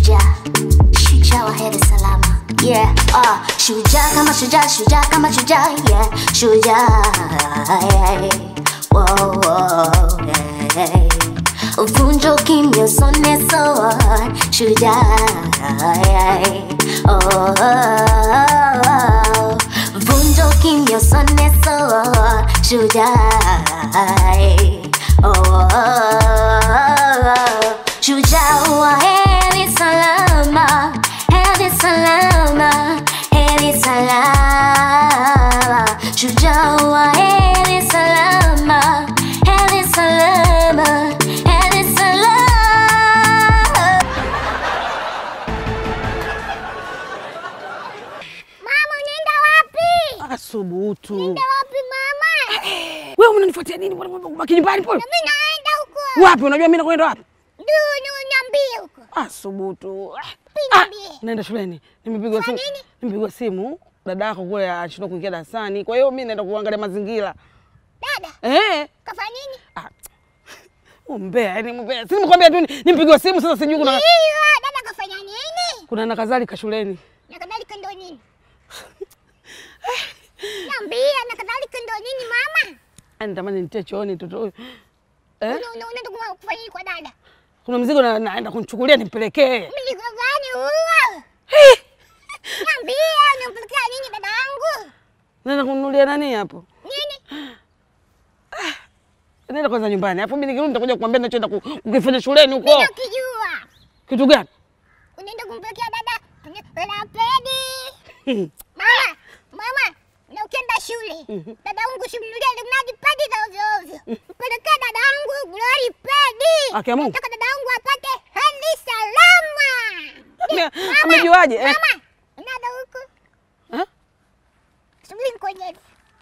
shujaa shujaa wa heri salama yeah ah shujaa kama shujaa shujaa kama shujaa yeah shujaa yeah. Whoa, whoa, yeah. Vunja ukimya usone sawa shujaa yeah. oh, oh, oh. Vunja ukimya usone sawa shujaa oh, oh, oh. Shujaa wa heri salama heri salama heri salama shujaa wa heri salama heri salama heri salama Mama, unaenda wapi? Asubutu. Unaenda wapi mama? Wewe unanifuatia nini? Mbona Baki nyumbani pole. Mimi naenda huko. Wapi? Unajua mimi nakwenda wapi? Ndio, niambie huko. Asubutu. Pia Ah, niambie. naenda shuleni. Nimepigwa simu. nini? Nimepigwa simu. Dada yako kule anashindwa kuingia darasani. Kwa hiyo mimi naenda kuangalia mazingira. Dada, Eh? kafanya nini? Ah. Umbea, yani mbea. Si nimekwambia tu ni- nimepigwa simu sasa sijui kuna Hiyo, dada kafanya nini? kuna na kadhalika shuleni. Na kadhalika ndo nini? Niambie, na kadhalika ndo nini mama? Yaani tamani nitie chooni mtoto huyu. Eh? Una- una- Unaenda kuma- kufanya nini kwa dada? Kuna mzigo na, naenda kumchukulia nimpelekee. Mzigo gani huo? Niambie, unampelekea nini dada yangu? Naenda kununulia nani hapo? Nini? Nenda kwanza nyumbani. Hapo mimi nikirudi nitakuja kukwambia ninachoenda ku- kukifanya shuleni huko. Mimi nakijua. Kitu gani? Unaenda kumpelekea dada kwenye kwenye pedi. Mama, mama, na ukienda shule, dada yangu simnunulia limradi pedi za ovyo ovyo. Mpelekee dada yangu glory pedi. Haki ya Mungu. Nataka dada yangu apate hali salama. Ame- Mama, amejuaje, eh? Mama, nada huku. Eh? Subiri ngoje.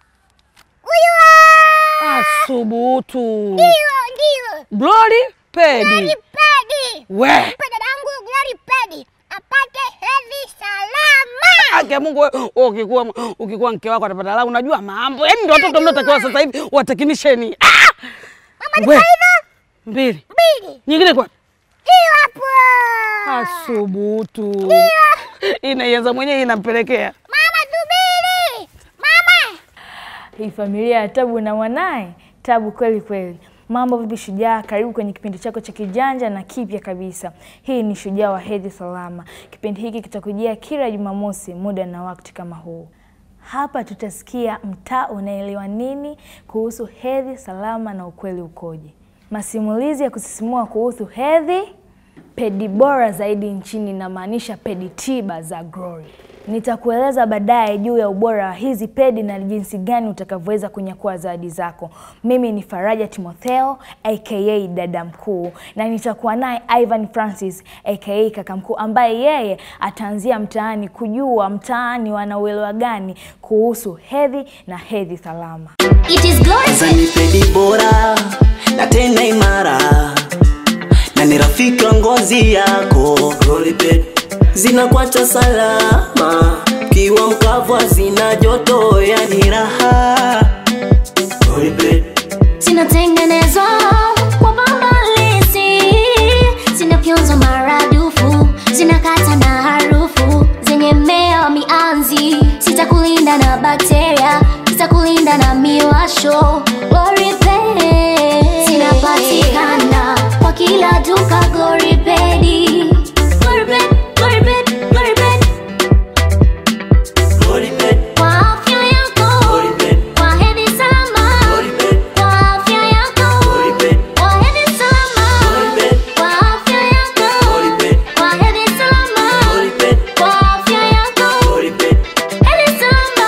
Huyo! Asubutu. Ndio, ndio. Glory pedi. Glory pedi. We. Mpe dada yangu glory pedi. Apate hali salama. Haki ya Mungu wewe wewe ukikuwa ukikuwa mke wako atapata la unajua mambo. Yaani ndio watoto mnaotakiwa sasa hivi watekinisheni. Ah! Mama, We. ni hivyo? Mbili. Mbili. Nyingine kwa Hiyo hapo. Asubutu. Inaianza mwenyewe inampelekea. Mama, subiri. Mama. Hii familia ya Tabu na mwanaye Tabu kweli kweli. Mambo vipi Shujaa? Karibu kwenye kipindi chako cha kijanja na kipya kabisa. Hii ni Shujaa wa Hedhi Salama. Kipindi hiki kitakujia kila Jumamosi muda na wakati kama huu. Hapa tutasikia mtaa unaelewa nini kuhusu hedhi salama na ukweli ukoje, masimulizi ya kusisimua kuhusu hedhi, pedi bora zaidi nchini, inamaanisha pedi tiba za Glory. Nitakueleza baadaye juu ya ubora wa hizi pedi na jinsi gani utakavyoweza kunyakua zawadi zako. Mimi ni Faraja Timotheo aka dada mkuu, na nitakuwa naye Ivan Francis aka kaka mkuu, ambaye yeye ataanzia mtaani kujua mtaani wanauelewa gani kuhusu hedhi na hedhi salama. It is glorious. Zani pedi bora na tena imara na ni rafiki wa ngozi yako Roliped zinakuacha salama kiwa mkavu hazina joto yani raha Roliped zinatengenezwa kwa bambalisi, zinafyonzwa maradufu, zinakata na harufu zenye mmea wa mianzi, zitakulinda na bakteria, zitakulinda na miwasho. Goripedi zinapatikana kwa kila duka. Goripedi, Goripedi, Goripedi, Goripedi Roliped kwa afya yako, Roliped kwa hedhi salama. Roliped Kwa afya yako, Roliped kwa hedhi salama. Roliped Kwa afya yako, Roliped kwa hedhi salama. Roliped Kwa afya yako, Roliped hedhi salama.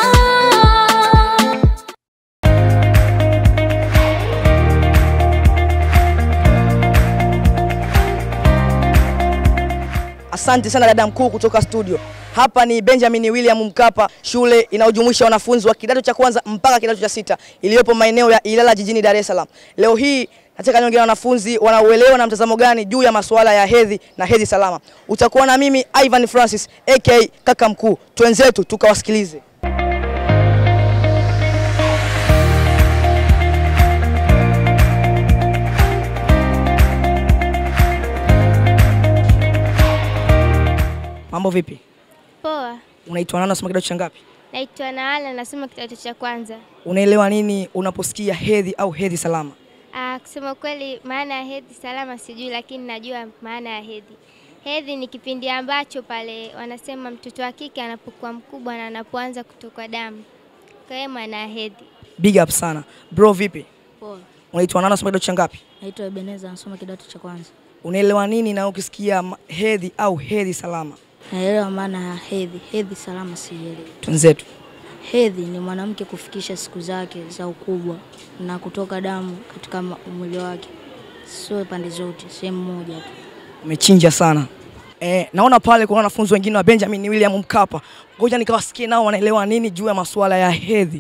Asante sana dada mkuu kutoka studio. Hapa ni Benjamin William Mkapa, shule inayojumuisha wanafunzi wa kidato cha kwanza mpaka kidato cha sita iliyopo maeneo ya Ilala jijini Dar es Salaam. Leo hii nataka niongee na wanafunzi wanauelewa na mtazamo gani juu ya masuala ya hedhi na hedhi salama. Utakuwa na mimi Ivan Francis aka kaka mkuu. Twenzetu tukawasikilize. Mambo vipi? Poa. Unaitwa nani? Unasoma kidato cha ngapi? Naitwa Naala, nasoma kidato cha kwanza. Unaelewa nini unaposikia hedhi au hedhi salama? Ah, kusema kweli maana ya hedhi salama sijui, lakini najua maana ya hedhi. Hedhi ni kipindi ambacho pale wanasema mtoto wa kike anapokuwa mkubwa na anapoanza kutokwa damu. Kwa hiyo maana ya hedhi. Big up sana. Bro vipi? Poa. Unaitwa nani? Unasoma kidato cha ngapi? Naitwa Ebeneza nasoma kidato cha kwanza. Unaelewa nini na ukisikia ma- hedhi au hedhi salama? Naelewa maana ya hedhi. Hedhi salama sielewi. Tunzetu. Hedhi ni mwanamke kufikisha siku zake za ukubwa na kutoka damu katika ma- mwili wake, sio pande zote, sehemu moja tu. Umechinja sana. Eh, naona pale kuna wanafunzi wengine wa Benjamin William Mkapa. Ngoja nikawasikie nao wanaelewa nini juu ya masuala ya hedhi.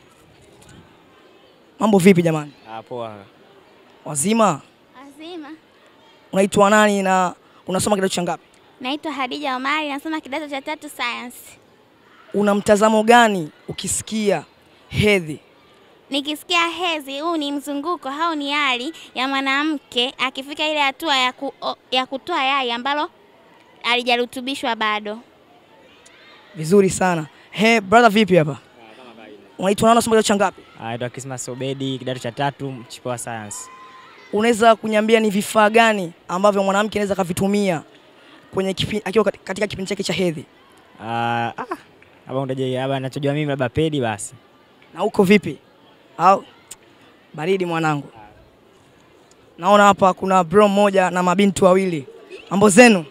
Mambo vipi jamani? Ah, poa. Azima. Wazima? Unaitwa nani na unasoma kidato cha ngapi? Naitwa Hadija Omari, nasoma kidato cha tatu science. Una mtazamo gani ukisikia hedhi? Nikisikia hedhi, huu ni mzunguko au ni hali ya mwanamke akifika ile hatua ya, ku, o- ya kutoa yai ambalo halijarutubishwa bado. Vizuri sana. He, brother vipi hapa? Unaitwa nani unasoma kidato cha ngapi? Naitwa Kismas Obedi, kidato cha tatu, mchipo wa science. Unaweza kuniambia ni vifaa gani ambavyo mwanamke anaweza kavitumia kwenye kipi, akiwa kati- katika kipindi chake cha hedhi? Ah, ah, hapa unajua hapa nachojua mimi labda pedi basi. Na uko vipi? Au baridi mwanangu. Naona hapa kuna bro mmoja na mabinti wawili. Mambo zenu?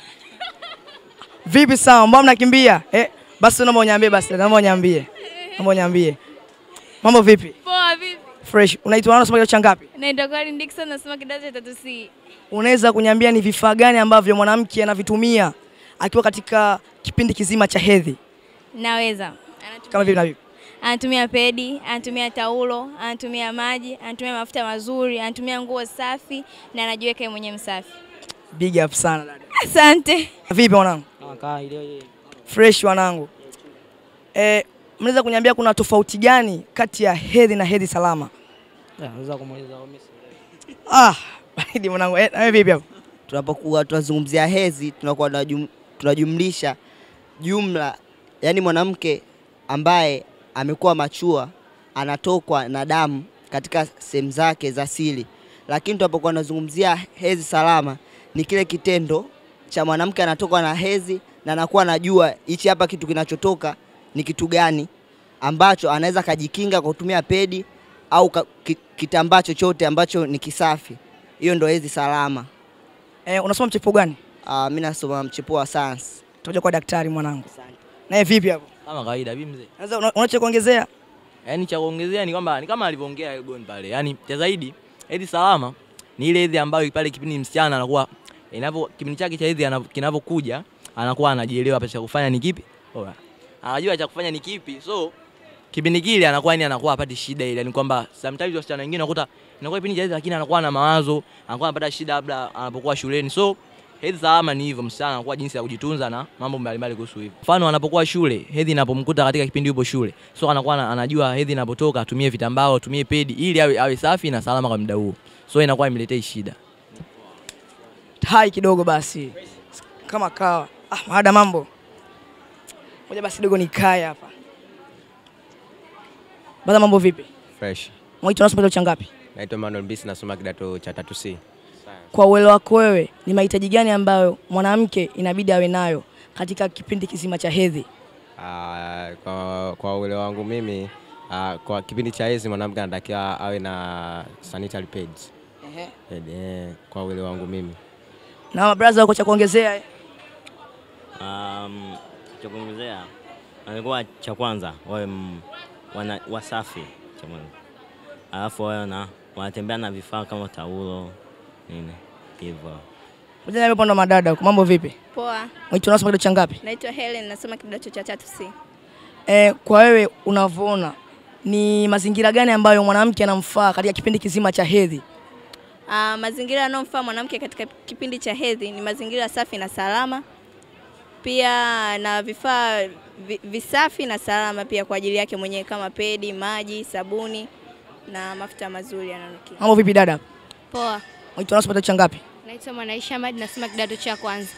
Vipi sawa? Mbona mnakimbia? Eh, basi naomba uniambie basi, naomba uniambie. Naomba uniambie. Mambo vipi? Poa vipi? Fresh. Unaitwa nani unasoma kidato cha ngapi? Naitwa Corin Dickson nasoma kidato cha tatu C. Unaweza kuniambia ni vifaa gani ambavyo mwanamke anavitumia akiwa katika kipindi kizima cha hedhi? Naweza. Kama vipi na vipi? Anatumia pedi, anatumia taulo, anatumia maji, anatumia mafuta mazuri, anatumia nguo safi na anajiweka yeye mwenyewe msafi. Big up sana dada. Asante. Vipi mwanangu? Kama ile Fresh wanangu. Eh, mnaweza kuniambia kuna tofauti gani kati ya hedhi na hedhi salama? Unaweza kumuuliza mimi. Ah, baridi mwanangu. Eh, na wewe vipi hapo? tunapokuwa tunazungumzia hedhi tunakuwa tunajum, tunajumlisha jumla, yani mwanamke ambaye amekuwa machua anatokwa na damu katika sehemu zake za siri, lakini tunapokuwa tunazungumzia hedhi salama ni kile kitendo cha mwanamke anatokwa na hedhi na anakuwa anajua hichi hapa kitu kinachotoka ni kitu gani ambacho anaweza kajikinga kwa kutumia pedi au ka- ki- kitambaa chochote ambacho ni kisafi. Hiyo ndio hedhi salama. Eh, unasoma mchepuo gani? Uh, mi nasoma mchepuo wa science. Tutakuja kwa daktari mwanangu. Naye vipi hapo? Kama kawaida bi mzee. Unaweza una- unacho kuongezea? Yaani cha kuongezea ni kwamba ni kama alivyoongea Elgon pale. Yaani cha zaidi hedhi salama ni ile hedhi ambayo pale kipindi msichana anakuwa inapo kipindi chake cha hedhi ana- kinavyokuja anakuwa anajielewa hapa cha kufanya ni kipi. Oya. Anajua cha kufanya ni kipi. So kipindi kile anakuwa yani anakuwa hapati shida ile. Yaani kwamba sometimes wasichana wengine unakuta inakuwa kipindi cha hedhi lakini anakuwa na mawazo, anakuwa anapata shida labda anapokuwa shuleni. So hedhi salama ni hivyo, msichana anakuwa jinsi ya kujitunza na mambo mbalimbali kuhusu hivyo. Mfano anapokuwa shule, hedhi inapomkuta katika kipindi yupo shule, so anakuwa ana- anajua hedhi inapotoka atumie vitambao, atumie pedi ili awe, awe safi na salama kwa muda huo, so inakuwa imletei shida. Hai kidogo basi. Kama kawa. Ah, maada mambo. Ngoja basi kidogo nikae hapa. Bada mambo vipi? Fresh. Mwaito unasoma kidato cha ngapi? Naitwa Emmanuel Mbisi nasoma kidato cha tatu C. Kwa uelewa wako wewe, ni mahitaji gani ambayo mwanamke inabidi awe nayo katika kipindi kizima cha hedhi? Ah, kwa, kwa uelewa wangu mimi ah, kwa kipindi cha hedhi mwanamke anatakiwa awe na sanitary pads. Ehe. Pad, eh, kwa uelewa wangu mimi. Na mabraza wako cha kuongezea eh? Um, cha kuongezea alikuwa cha kwanza wawe m- wana, wasafi cha mwanzo, alafu wawe na wanatembea na vifaa kama taulo nini hivyo. Ngoja niambie upande wa madada huko, mambo vipi? Poa, Mwaito unasoma kidato cha ngapi? naitwa Helen, nasoma kidato cha tatu C. Eh, kwa wewe unavyoona ni mazingira gani ambayo mwanamke anamfaa katika kipindi kizima cha hedhi? Uh, mazingira yanayomfaa mwanamke katika kipindi cha hedhi ni mazingira safi na salama, pia na vifaa vi- visafi na salama pia kwa ajili yake mwenyewe kama pedi, maji, sabuni na mafuta mazuri yananukia. Mambo vipi dada? Poa. Mwaito unasoma kidato cha ngapi? Naitwa Mwanaisha Ahmad nasoma kidato cha kwanza.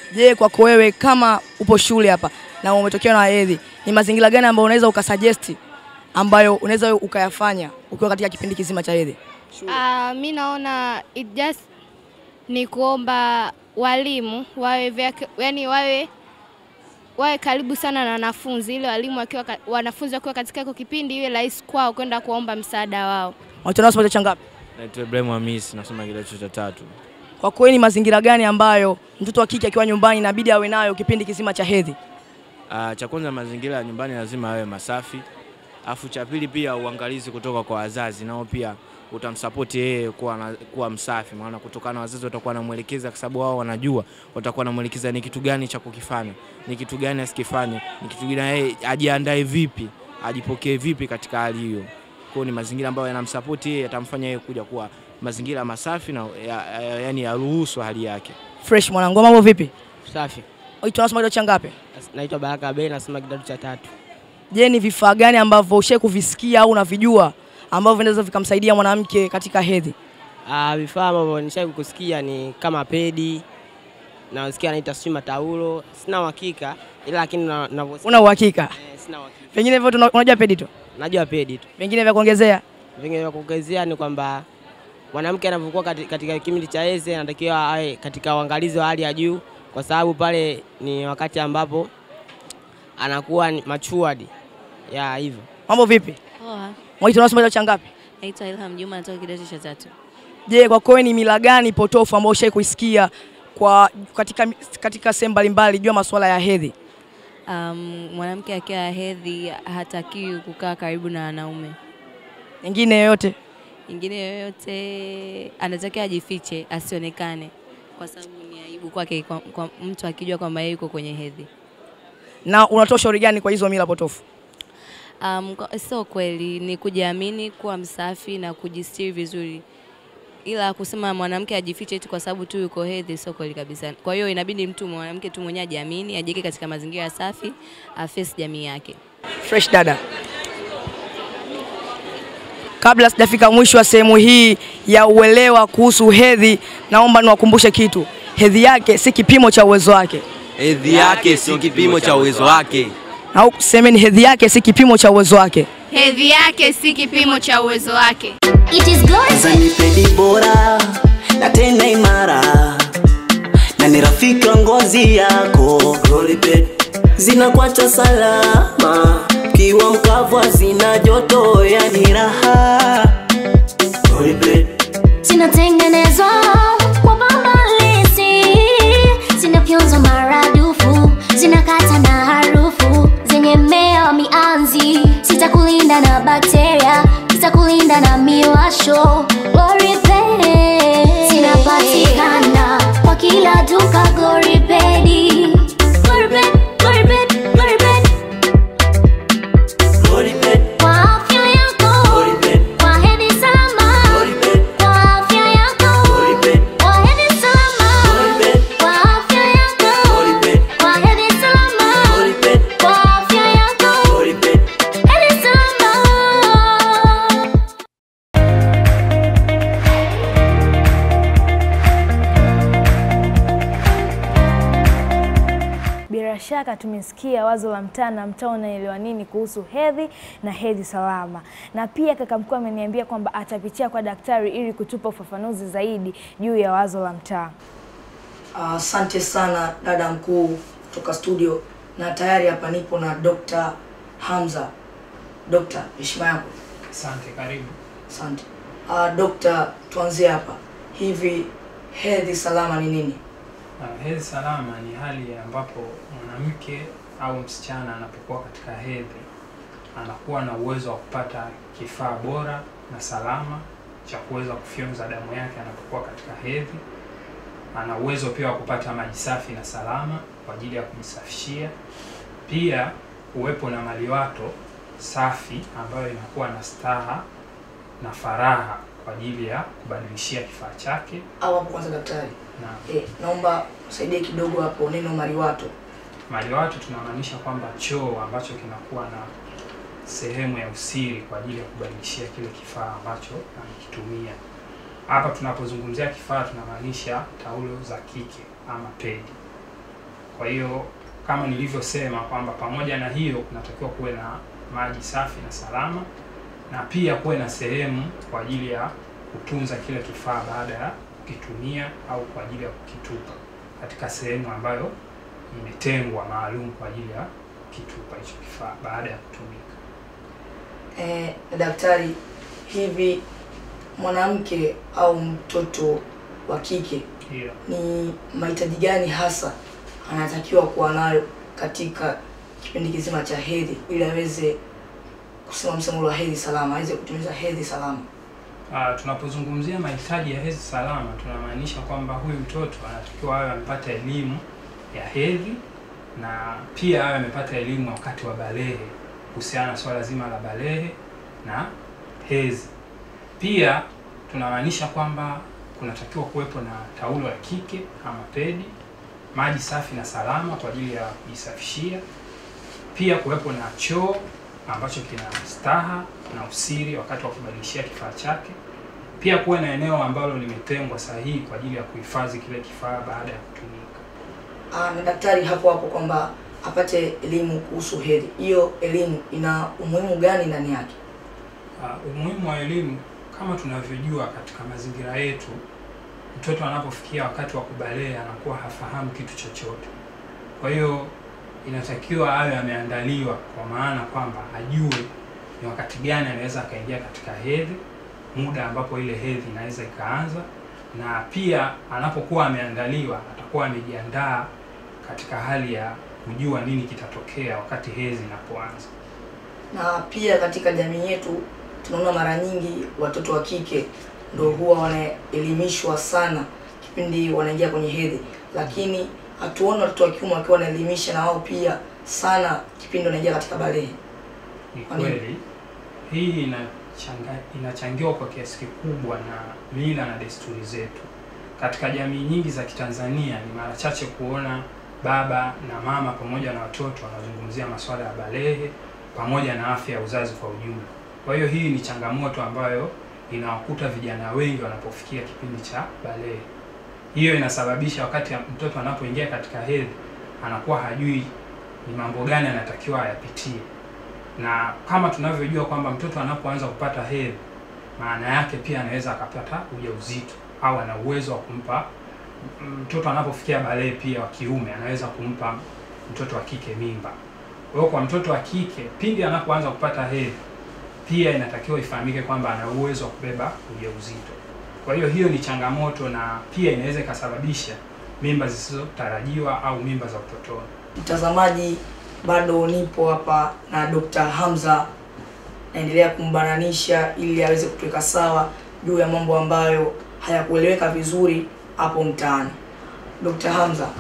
Je, kwako wewe kama upo shule hapa na umetokewa na hedhi, ni mazingira gani ambayo unaweza ukasuggest ambayo unaweza wewe ukayafanya ukiwa katika kipindi kizima cha hedhi? Uh, mi naona it just ni kuomba walimu wawe vyake, yani wawe wawe karibu sana na wanafunzi ili walimu wakiwa ka- wanafunzi wakiwa katika hiko kipindi iwe rahisi kwao kwenda kuomba msaada wao. Unaitwa nani cha ngapi? Naitwa Ibrahim Hamisi, nasoma kidato cha tatu. Kwa kweli ni mazingira gani ambayo mtoto wa kike akiwa nyumbani inabidi awe nayo kipindi kizima cha hedhi? Uh, cha kwanza mazingira ya nyumbani lazima yawe masafi, afu cha pili pia uangalizi kutoka kwa wazazi, nao pia utamsapoti yeye kuwa, na, kuwa msafi, maana kutokana na wazazi watakuwa wanamwelekeza, kwa sababu wao wanajua, watakuwa wanamwelekeza ni kitu gani cha kukifanya, ni kitu gani asikifanye, ni kitu gani yeye ajiandae vipi, ajipokee vipi katika hali hiyo. Kwa hiyo ni mazingira ambayo yanamsapoti yeye, yatamfanya yeye kuja kuwa mazingira masafi na ya, ya, yani yaruhusu hali yake. Fresh mwanangu, mambo vipi? Safi. Unaitwa unasoma kidato cha ngapi? Naitwa Baraka Abei, nasoma kidato cha tatu. Je, ni vifaa gani ambavyo ushawahi kuvisikia au unavijua ambavyo vinaweza vikamsaidia mwanamke katika hedhi? Ah, vifaa ambavyo nishawahi kusikia ni kama pedi na nasikia anaita sijui mataulo. Sina uhakika ila lakini na- navyosikia. Una uhakika? Eh, sina uhakika. Pengine vyote una- unajua pedi tu, Najua pedi tu. vingine vya kuongezea? Vingine vya kuongezea ni kwamba mwanamke anapokuwa kati- katika kipindi cha hedhi anatakiwa awe katika uangalizi wa hali ya juu, kwa sababu pale ni wakati ambapo anakuwa ni matured ya hivyo. Mambo vipi? Poa. Unaitwa unasoma kidato cha ngapi? Naitwa Ilham Juma natoka kidato cha tatu. Je, kwa kweli ni mila gani potofu ambayo ushawahi kuisikia kwa katika katika sehemu mbalimbali juu ya masuala ya hedhi? Um, mwanamke akiwa hedhi hatakiwi kukaa karibu na wanaume. Nyingine yoyote? Ingine yoyote anatakiwa ajifiche asionekane, kwa sababu ni aibu kwake kwa, kwa mtu akijua kwamba yeye yuko kwenye hedhi. Na unatoa ushauri gani kwa hizo mila potofu? Um, kwa- sio kweli, ni kujiamini, kuwa msafi na kujistiri vizuri, ila kusema mwanamke ajifiche eti kwa sababu tu yuko hedhi sio kweli kabisa. Kwa hiyo inabidi mtu mwanamke tu mwenyewe ajiamini, ajiweke katika mazingira safi, afesi jamii yake. Fresh dada. Kabla sijafika mwisho wa sehemu hii ya uelewa kuhusu hedhi, naomba niwakumbushe kitu. Hedhi yake si kipimo cha uwezo wake. Hedhi yake si kipimo cha uwezo wake. Au semeni hedhi yake si kipimo cha uwezo wake. Hedhi yake si kipimo cha uwezo wake. It is good. Zani pedi bora na tena imara na ni rafiki wa ngozi yako Roliped zinakuacha salama kiwa mkavu hazina joto yani raha Roliped Zinatengenezwa kwa bambalisi, zinafyonzwa maradufu, zinakata na harufu zenye mmea wa mianzi, zitakulinda na bakteria, zitakulinda na miwasho. Gloriped zinapatikana kwa kila duka. Gloripedi, Gloriped, Gloriped, Gloriped kwa afya yako, kwa hedhi salama, kwa afya yako, kwa hedhi salama, kwa afya yako, kwa hedhi salama, kwa afya yako, hedhi salama. Bila shaka tumesikia wazo la mtaa na mtaa unaelewa nini kuhusu hedhi na hedhi salama, na pia kaka mkuu ameniambia kwamba atapitia kwa daktari ili kutupa ufafanuzi zaidi juu ya wazo la mtaa. Asante sana dada mkuu kutoka studio, na tayari hapa nipo na Dr. Hamza. Dr. heshima yako. Asante, karibu. Asante. Uh, Dr. tuanzie hapa. Hivi hedhi salama ni nini? Uh, hedhi salama ni hali ambapo mwanamke au msichana anapokuwa katika hedhi anakuwa na uwezo wa kupata kifaa bora na salama cha kuweza kufyonza damu yake anapokuwa katika hedhi. Ana uwezo pia wa kupata maji safi na salama kwa ajili ya kujisafishia. Pia uwepo na maliwato safi ambayo inakuwa na staha na faraha kwa ajili ya kubadilishia kifaa chake. Au hapo kwanza daktari. Na Eh, naomba usaidie kidogo hapo neno maliwato. maliwato tunamaanisha kwamba choo ambacho kinakuwa na sehemu ya usiri kwa ajili ya kubadilishia kile kifaa ambacho amekitumia. Hapa tunapozungumzia kifaa tunamaanisha taulo za kike ama pedi. Kwa hiyo kama nilivyosema kwamba pamoja na hiyo kunatakiwa kuwe na maji safi na salama, na pia kuwe na sehemu kwa ajili ya kutunza kile kifaa baada ya kukitumia au kwa ajili ya kukitupa katika sehemu ambayo imetengwa maalum kwa ajili ya kitupa hicho kifaa baada ya kutumika. Eh, daktari, hivi mwanamke au mtoto wa kike Ndio. ni mahitaji gani hasa anatakiwa kuwa nayo katika kipindi kizima cha hedhi ili aweze kusema msemo wa hedhi salama, aweze kutimiza hedhi salama? Ah, tunapozungumzia mahitaji ya hedhi salama tunamaanisha kwamba huyu mtoto anatakiwa awe amepata elimu ya hedhi na pia awe amepata elimu wakati wa balehe kuhusiana na swala zima la balehe na hedhi. Pia tunamaanisha kwamba kunatakiwa kuwepo na taulo ya kike ama pedi, maji safi na salama kwa ajili ya kujisafishia, pia kuwepo na choo ambacho kina staha na usiri wakati wa kubadilishia kifaa chake. Pia kuwe na eneo ambalo limetengwa sahihi kwa ajili ya kuhifadhi kile kifaa baada ya kutumika. Ah, na daktari hapo hapo kwamba apate elimu kuhusu hedhi. Hiyo elimu ina umuhimu gani ndani yake? Uh, umuhimu wa elimu kama tunavyojua katika mazingira yetu, mtoto anapofikia wakati wa kubalehe anakuwa hafahamu kitu chochote. Kwa hiyo inatakiwa awe ameandaliwa, kwa maana kwamba ajue ni wakati gani anaweza akaingia katika hedhi, muda ambapo ile hedhi inaweza ikaanza, na pia anapokuwa ameandaliwa atakuwa amejiandaa katika hali ya kujua nini kitatokea wakati hedhi inapoanza. Na pia katika jamii yetu tunaona mara nyingi watoto wa kike ndio huwa wanaelimishwa sana kipindi wanaingia kwenye hedhi, lakini hatuoni watoto wa kiume wakiwa wanaelimisha na wao pia sana kipindi wanaingia katika balehe. Ni Kwa nini? kweli hii inachanga, inachangiwa kwa kiasi kikubwa na mila na desturi zetu. Katika jamii nyingi za Kitanzania ni mara chache kuona baba na mama pamoja na watoto wanazungumzia masuala ya balehe pamoja na afya ya uzazi kwa ujumla. Kwa hiyo hii ni changamoto ambayo inawakuta vijana wengi wanapofikia kipindi cha balehe. Hiyo inasababisha wakati ya- mtoto anapoingia katika hedhi anakuwa hajui ni mambo gani anatakiwa ayapitie, na kama tunavyojua kwamba mtoto anapoanza kupata hedhi, maana yake pia anaweza akapata ujauzito au ana uwezo wa kumpa m- mtoto anapofikia balehe pia wa kiume anaweza kumpa mtoto wa kike mimba. Kwa hiyo kwa mtoto wa kike pindi anapoanza kupata hedhi pia inatakiwa ifahamike kwamba ana uwezo wa kubeba ujauzito. Kwa hiyo hiyo ni changamoto na pia inaweza ikasababisha mimba zisizotarajiwa au mimba za utotoni. Mtazamaji, bado nipo hapa na Dr. Hamza, naendelea kumbananisha ili aweze kutuweka sawa juu ya mambo ambayo hayakueleweka vizuri hapo mtaani. Dr. Hamza,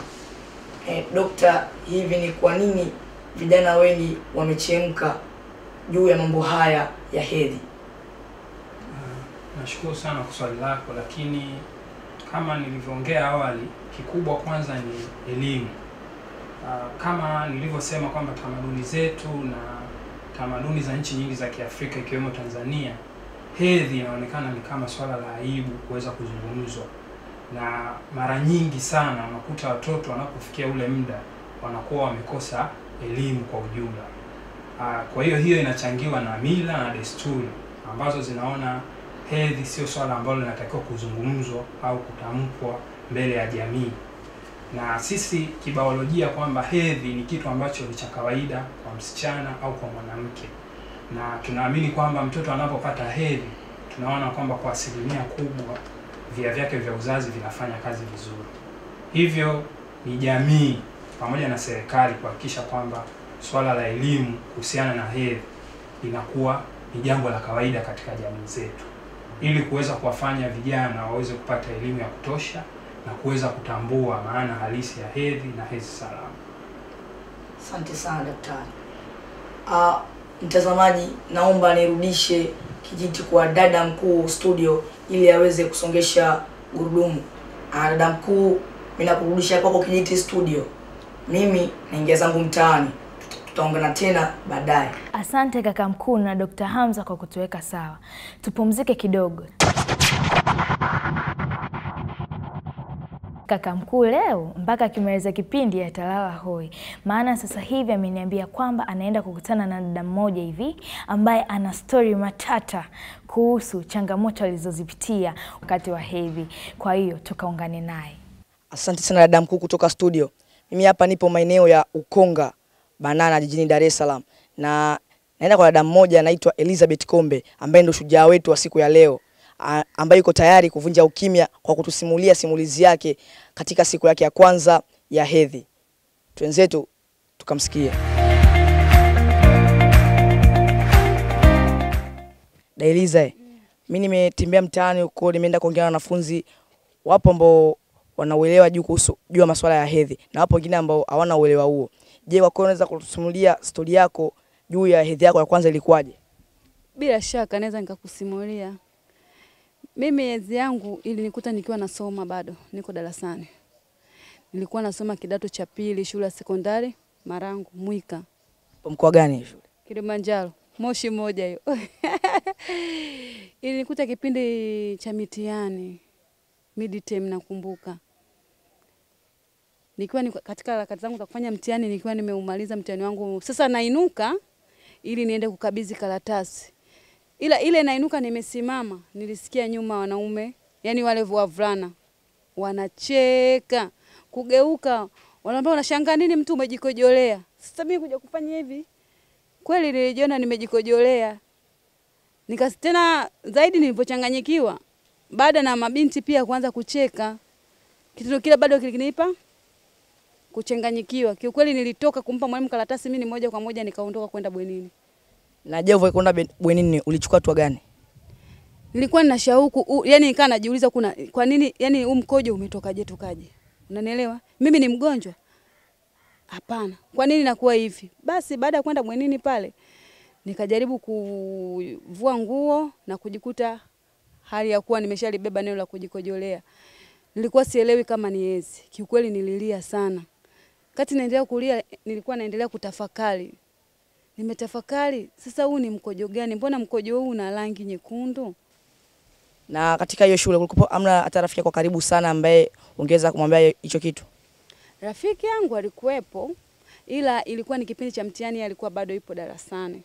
eh, dokta, hivi ni kwa nini vijana wengi wamechemka juu ya mambo haya ya hedhi? Nashukuru sana kwa swali lako, lakini kama nilivyoongea awali, kikubwa kwanza ni elimu. Ah, Kama nilivyosema kwamba tamaduni zetu na tamaduni za nchi nyingi za Kiafrika ikiwemo Tanzania, hedhi inaonekana ni kama swala la aibu kuweza kuzungumzwa, na mara nyingi sana unakuta watoto wanapofikia ule muda wanakuwa wamekosa elimu kwa ujumla. Ah, Kwa hiyo hiyo inachangiwa na mila na desturi ambazo zinaona hedhi sio swala ambalo linatakiwa kuzungumzwa au kutamkwa mbele ya jamii, na sisi kibiolojia kwamba hedhi ni kitu ambacho ni cha kawaida kwa msichana au kwa mwanamke, na tunaamini kwamba mtoto anapopata hedhi, tunaona kwamba kwa asilimia kubwa via vyake vya uzazi vinafanya kazi vizuri. Hivyo ni jamii pamoja na serikali kuhakikisha kwamba swala la elimu kuhusiana na hedhi linakuwa ni jambo la kawaida katika jamii zetu, ili kuweza kuwafanya vijana waweze kupata elimu ya kutosha na kuweza kutambua maana halisi ya hedhi na hedhi salama. Asante sana daktari. Uh, mtazamaji, naomba nirudishe kijiti kwa dada mkuu studio ili aweze kusongesha gurudumu. Uh, dada mkuu, mimi nakurudisha kwako kijiti studio. Mimi naingia zangu mtaani, Tuta- tutaungana tena baadaye. Asante kaka mkuu na Dr. Hamza kwa kutuweka sawa. Tupumzike kidogo. Kaka mkuu leo mpaka akimaliza kipindi atalala hoi, maana sasa hivi ameniambia kwamba anaenda kukutana na dada mmoja hivi ambaye ana stori matata kuhusu changamoto alizozipitia wakati wa hedhi. Kwa hiyo tukaungane naye. Asante sana dada mkuu kutoka studio. Mimi hapa nipo maeneo ya Ukonga Banana jijini Dar es Salaam na naenda kwa dada mmoja anaitwa Elizabeth Kombe ambaye ndio shujaa wetu wa siku ya leo a- ambaye yuko tayari kuvunja ukimya kwa kutusimulia simulizi yake katika siku yake ya kwanza ya hedhi. Twenzetu tukamsikia. Da Eliza, eh, mi nimetembea mtaani huko, nimeenda kuongea na wanafunzi, wapo ambao wanauelewa juu kuhusu juu ya masuala ya hedhi na wapo wengine ambao hawana uelewa huo. Je, kwa kweli unaweza kutusimulia stori yako juu ya hedhi yako ya kwanza ilikuwaje? Bila shaka naweza nikakusimulia. Mimi hedhi yangu ilinikuta nikiwa nasoma bado, niko darasani. Nilikuwa nasoma kidato cha pili shule ya sekondari Marangu Mwika, Kwa mkoa gani shule? Kilimanjaro, Moshi moja hiyo. Ilinikuta kipindi cha mitihani midterm, nakumbuka nikiwa niko katika harakati zangu za kufanya mtihani, nikiwa nimeumaliza mtihani wangu, sasa nainuka ili niende kukabidhi karatasi, ila ile nainuka, nimesimama, nilisikia nyuma wanaume, yani wale wavulana wanacheka, kugeuka, wanaambia unashangaa nini, mtu umejikojolea. Sasa mimi kuja kufanya hivi, kweli nilijiona nimejikojolea, nika tena zaidi nilipochanganyikiwa, baada na mabinti pia kuanza kucheka, kitendo kile bado kilinipa kuchanganyikiwa. Kiukweli nilitoka kumpa mwalimu karatasi, mimi moja kwa moja nikaondoka kwenda bwenini. Na je, ulivyokwenda ben- bwenini ulichukua hatua gani? Nilikuwa nina shauku, u- yani nikaa najiuliza kuna kwa nini yani huu mkojo umetokaje tokaje? Unanielewa? Mimi ni mgonjwa? Hapana. Kwa nini nakuwa hivi? Basi baada ya kwenda bwenini pale nikajaribu kuvua nguo na kujikuta hali ya kuwa nimeshalibeba neno la kujikojolea. Nilikuwa sielewi kama ni hedhi. Kiukweli nililia sana. Kati naendelea kulia, nilikuwa naendelea kutafakari. Nimetafakari, sasa huu ni mkojo gani? Mbona mkojo huu una rangi nyekundu? Na katika hiyo shule kulikuwa amna hata rafiki kwa karibu sana ambaye ungeweza kumwambia hicho kitu? Rafiki yangu alikuwepo, ila ilikuwa ni kipindi cha mtihani, yeye alikuwa bado yupo darasani.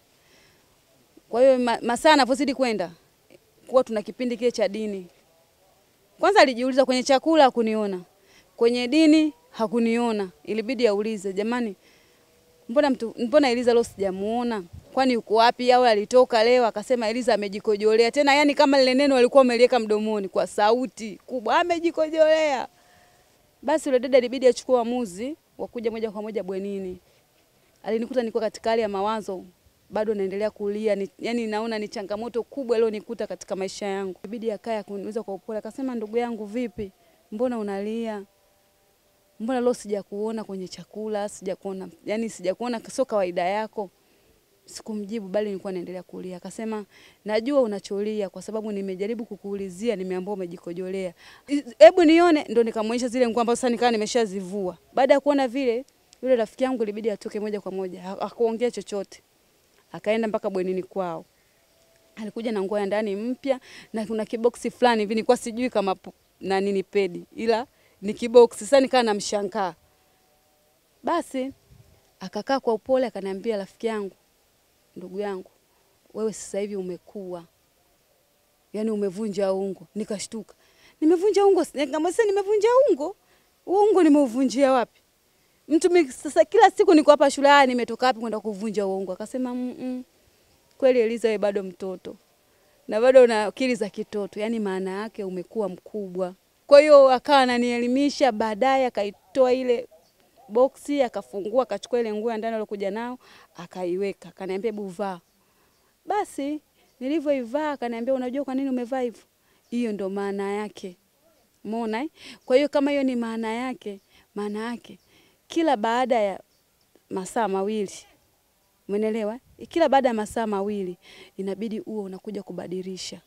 Kwa hiyo ma, masaa anavyozidi kwenda, kuwa tuna kipindi kile cha dini. Kwanza alijiuliza kwenye chakula hakuniona, kwenye dini hakuniona, ilibidi aulize, jamani, mbona mtu, mbona Eliza leo sijamuona? Kwani yuko wapi? Au alitoka leo? Akasema Eliza amejikojolea tena, yani kama lile neno alikuwa ameliweka mdomoni kwa sauti kubwa, amejikojolea. Basi yule dada ilibidi achukue uamuzi wa kuja moja kwa moja bwenini. Alinikuta niko katika hali ya mawazo, bado naendelea kulia ni, yani naona ni changamoto kubwa iliyonikuta katika maisha yangu. Ibidi akae kuniuliza kwa upole, akasema ndugu yangu, vipi, mbona unalia? Mbona leo sijakuona kwenye chakula, sijakuona, yani sijakuona, sio kawaida yako. Sikumjibu bali nilikuwa naendelea kulia. Akasema najua unacholia kwa sababu nimejaribu kukuulizia, nimeambiwa umejikojolea. Hebu nione, ndo nikamwonyesha zile nguo ambazo sasa nikawa nimeshazivua. Baada ya kuona vile, yule rafiki yangu ilibidi atoke moja kwa moja, ha- hakuongea chochote. Akaenda mpaka bwenini kwao. Alikuja na nguo ya ndani mpya na kuna kiboksi fulani hivi nilikuwa sijui kama pu- na nini pedi, ila ni kiboksi. Sasa nikaa namshangaa. Basi akakaa kwa upole akaniambia, rafiki yangu, ndugu yangu, wewe sasa hivi umekuwa, yaani umevunja ungo. Nikashtuka, nimevunja ungo? Nikamwambia nimevunja ungo? Huo ungo nimeuvunjia wapi? Mtu mi, sasa kila siku niko hapa shule, haya nimetoka wapi kwenda kuvunja huo ungo? Akasema mm -mm. Kweli Eliza, wewe bado mtoto na bado una akili za kitoto, yaani maana yake umekuwa mkubwa. Kwa hiyo akawa ananielimisha, baadaye akaitoa ile boksi akafungua, akachukua ile nguo ya ndani aliyokuja nao akaiweka, akaniambia hebu vaa. Basi nilivyoivaa akaniambia, unajua kwa nini umevaa hivyo? Hiyo ndo maana yake. Umeona eh? Kwa hiyo kama hiyo ni maana yake, maana yake kila baada ya masaa mawili Umeelewa? Kila baada ya masaa mawili inabidi uwe unakuja kubadilisha.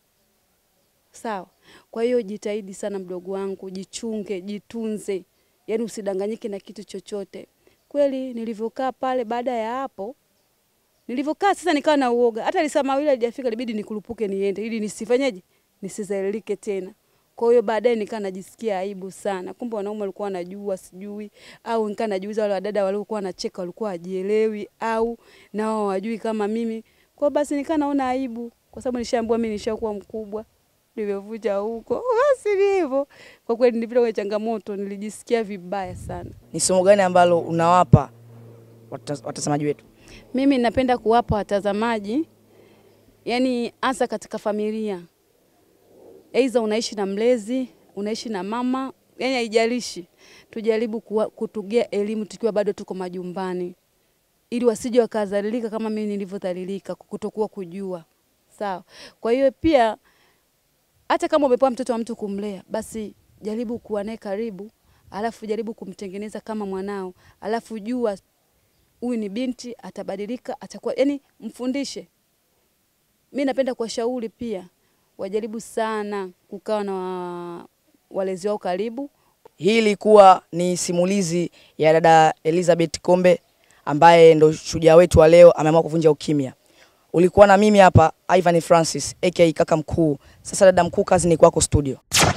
Sawa? Kwa hiyo jitahidi sana mdogo wangu, jichunge, jitunze. Yaani usidanganyike na kitu chochote. Kweli nilivyokaa pale baada ya hapo nilivyokaa sasa nikawa na uoga. Hata lisaa mawili halijafika ilibidi nikurupuke niende ili nisifanyeje? Nisizailike tena. Kwa hiyo baadaye nikaa najisikia aibu sana, kumbe wanaume walikuwa wanajua sijui, au nikaa najiuliza wale wadada waliokuwa wanacheka walikuwa hajielewi au na wao hawajui kama mimi. Kwa hiyo basi nikaa naona aibu, kwa sababu nishaambiwa mimi nishakuwa mkubwa, nimevuja huko basi ni hivyo. Kwa kweli nilipita kwenye changamoto, nilijisikia vibaya sana. Ni somo gani ambalo unawapa wataz- watazamaji wetu? Mimi napenda kuwapa watazamaji, yani hasa katika familia, aidha unaishi na mlezi, unaishi na mama, yani haijalishi, tujaribu kuwa, kutugia elimu tukiwa bado tuko majumbani, ili wasije wakadhalilika kama mimi nilivyodhalilika kwa kutokuwa kujua. Sawa. Kwa hiyo pia hata kama umepewa mtoto wa mtu kumlea, basi jaribu kuwa naye karibu, alafu jaribu kumtengeneza kama mwanao, alafu jua huyu ni binti, atabadilika, atakuwa yani, mfundishe. Mi napenda kuwashauri pia wajaribu sana kukaa na wa- walezi wao karibu. Hii ilikuwa ni simulizi ya dada Elizabeth Kombe ambaye ndo shujaa wetu wa leo, ameamua kuvunja ukimya. Ulikuwa na mimi hapa Ivan Francis aka kaka mkuu. Sasa dada mkuu, kazi ni kwako studio.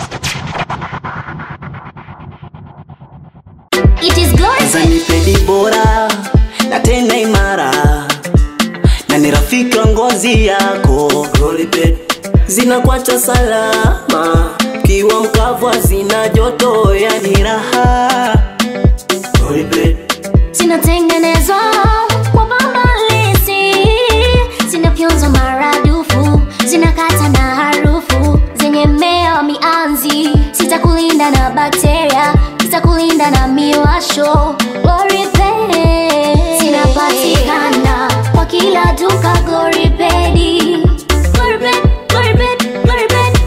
It is Zanipedi bora na tena imara na ni rafiki wa ngozi yako Roliped zinakuacha salama kiwa mkavu hazina joto yani raha Roliped zinatengenezwa kwa bambalisi, zinafyonzwa maradufu, zinakata na harufu zenye mmea wa mianzi, zitakulinda na bakteria, zitakulinda na miwasho. Goripedi zinapatikana kwa kila duka. Goripedi, Goripedi, Goripedi, Goripedi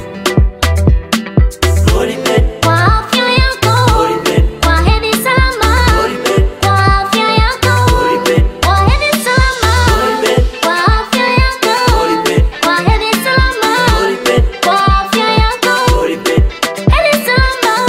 Roliped kwa afya yako, kwa hedhi salama, kwa afya yako, kwa hedhi salama, kwa afya yako, kwa hedhi salama, kwa afya yako, hedhi salama.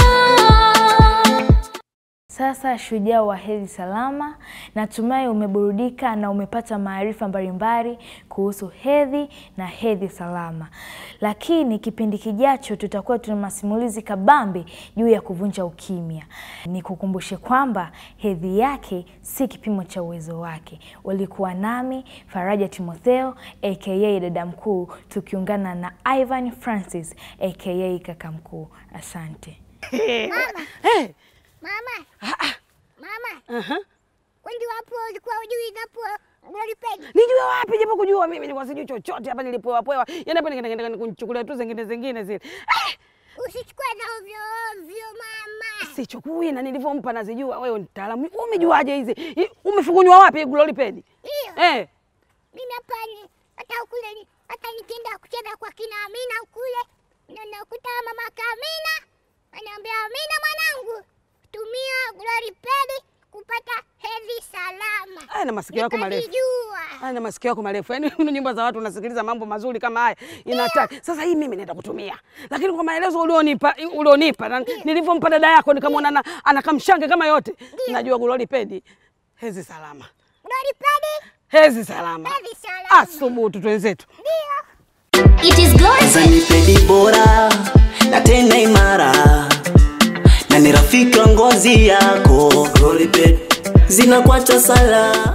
Sasa shujaa wa hedhi salama, natumai umeburudika na umepata maarifa mbalimbali kuhusu hedhi na hedhi salama. Lakini kipindi kijacho tutakuwa tuna masimulizi kabambe juu ya kuvunja ukimya. Nikukumbushe kwamba hedhi yake si kipimo cha uwezo wake. Ulikuwa nami Faraja Timotheo aka dada mkuu, tukiungana na Ivan Francis aka kaka mkuu. Asante. Mama. Mama. Mama. Kwani wapo ulikuwa ujui napo Golipedi? Nijue wapi japo kujua mimi nilikuwa sijui chochote hapa nilipoa poa. Yaani hapa nikaenda nikaenda kunichukulia tu zingine zingine zile. Usichukue na ovyo ovyo mama. Sichukui na nilivyompa nazijua. Wewe ni mtaalamu. Wewe Umejuaje hizi? Hii, Umefukunywa wapi glory pedi? Ndio. Eh. Mimi hapa ni hata kule ni hata nikienda kucheza kwa kina Amina kule na nakuta mama Kamina ananiambia Amina mwanangu tumia Glory Pedi kupata hedhi salama. Aya na masikio yako marefu. Nikajijua. Aya na masikio yako marefu. Yaani una nyumba za watu unasikiliza mambo mazuri kama haya. Inataka. Sasa hii mimi naenda kutumia. Lakini kwa maelezo ulionipa ulionipa na nilivyompa dada yako nikamwona ana- anakamshange kama yote. Najua glory pedi. Hezi salama. Glory Pedi Hezi salama. hedhi salama. Asubutu twenzetu. It is Glory Zanipedi bora na tena imara na ni rafiki wa ngozi yako Roliped zinakuacha salama